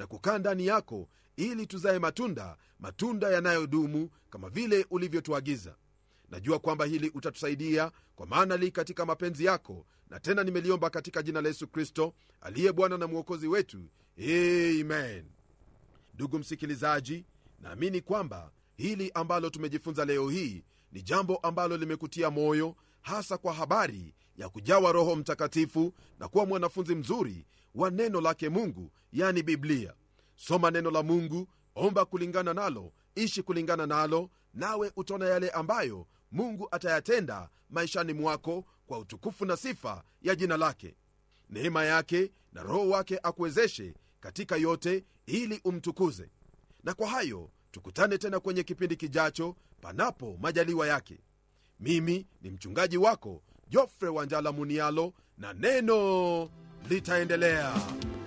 na kukaa ndani yako ili tuzae matunda matunda yanayodumu kama vile ulivyotuagiza najua kwamba hili utatusaidia kwa maana li katika mapenzi yako na tena nimeliomba katika jina la yesu kristo aliye bwana na mwokozi wetu amen ndugu msikilizaji naamini kwamba hili ambalo tumejifunza leo hii ni jambo ambalo limekutia moyo hasa kwa habari ya kujawa roho mtakatifu na kuwa mwanafunzi mzuri wa neno lake mungu yani biblia soma neno la mungu omba kulingana nalo ishi kulingana nalo nawe utaona yale ambayo mungu atayatenda maishani mwako kwa utukufu na sifa ya jina lake neema yake na roho wake akuwezeshe katika yote ili umtukuze na kwa hayo tukutane tena kwenye kipindi kijacho panapo majaliwa yake mimi ni mchungaji wako jofre wanjala munialo na neno litaendelea